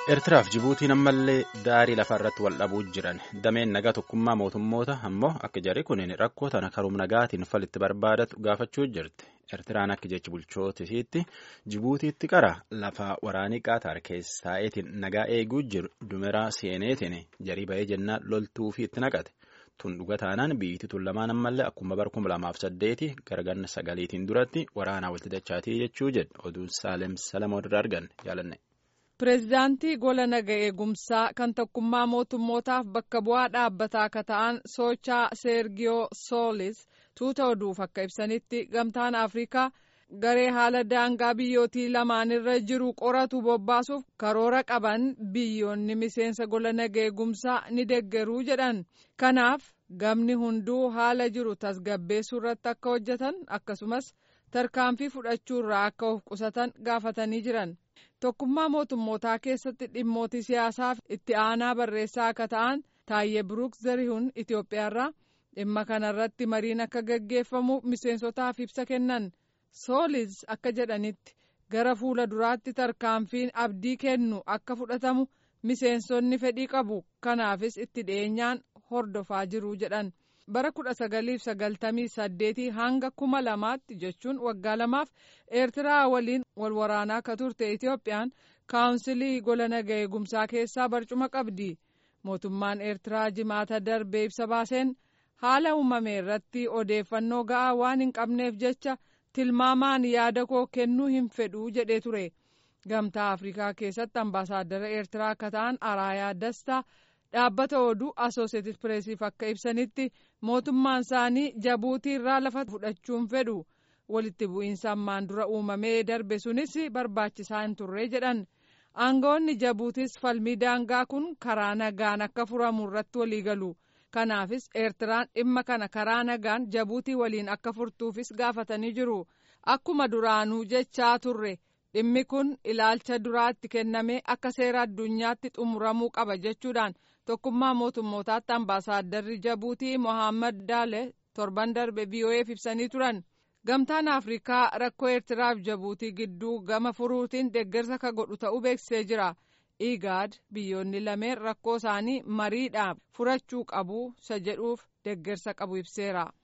Eertiraaf Jibuutiin ammallee daarii lafa irratti wal dhabuu jiran dameen nagaa tokkummaa mootummoota ammoo akka jarri kunin rakkoo tana karum nagaatiin falitti barbaadatu gaafachuu jirti. Eertiraan akka jechi bulchootisiitti Jibuutiitti qara lafa waraanii qaataar keessaa'eetiin nagaa eeguu jiru dumeraa seeneetiin jarii ba'ee jennaan loltuu fi itti naqate. Tun dhuga taanaan biyyitti tun lamaan ammallee akkuma bara kuma lamaaf saddeeti garganna sagaliitiin duratti waraanaa walitti dachaatii jechuu jedhu oduun Saalem Salamoon irraa arganne jaalanne. Pireezidaantii gola naga eegumsaa kan tokkummaa mootummootaaf bakka bu'aa dhaabbataa akka ta'an soochaa Seergiyoo Soolis tuuta oduuf akka ibsanitti gamtaan Afrikaa garee haala daangaa biyyootii lamaanirra jiru qoratu bobbaasuuf karoora qaban biyyoonni miseensa gola naga eegumsaa ni deggeruu jedhan. Kanaaf gamni hunduu haala jiru tasgabbeessuu irratti akka hojjetan akkasumas tarkaanfii fudhachuu irraa akka of qusatan gaafatanii jiran. Tokkummaa mootummootaa keessatti dhimmoota siyaasaaf itti aanaa barreessaa akka ta'an Taayyee Biruuk Zarihun Itoophiyaarraa dhimma kanarratti mariin akka gaggeeffamu miseensotaaf ibsa kennan. Soolis akka jedhanitti gara fuula duraatti tarkaanfiin abdii kennu akka fudhatamu miseensonni fedhii qabu. Kanaafis itti dhiyeenyaan hordofaa jiru jedhan. bara kudha sagaliif sagaltamii saddeetii hanga kuma lamaatti jechuun waggaa lamaaf eertiraa waliin wal waraanaa akka turte itoophiyaan kaawunsilii gola naga eegumsaa keessaa barcuma qabdi mootummaan eertiraa jimaata darbee ibsa baaseen haala uumame irratti odeeffannoo ga'aa waan hin qabneef jecha tilmaamaan yaada koo kennuu hin fedhuu jedhee ture gamtaa afrikaa keessatti ambaasaaddara eertiraa akka ta'an araayaa dastaa. dhaabbata oduu asooseeted pireesiif akka ibsanitti mootummaan isaanii jabuutii irraa lafa fudhachuun fedhu walitti bu'iinsa ammaan dura uumamee darbe sunis barbaachisaa hin turre jedhan aangawoonni jabuutis falmii daangaa kun karaa nagaan akka furamu irratti waliigalu kanaafis eertiraan dhimma kana karaa nagaan jabuutii waliin akka furtuufis gaafatanii jiru akkuma duraanuu jechaa turre. dhimmi kun ilaalcha duraatti kennamee akka seera addunyaatti xumuramuu qaba jechuudhaan tokkummaa mootummootaatti ambaasaadarri jabuutii mohaammed daale torban darbe vo'eef ibsanii turan gamtaan afrikaa rakkoo eertiraaf jabuutii gidduu gama furuutiin deeggarsa ka godhu ta'uu beeksisee jira igaad biyyoonni lameen rakkoo isaanii mariidhaan furachuu qabu isa jedhuuf deeggarsa qabu ibseera.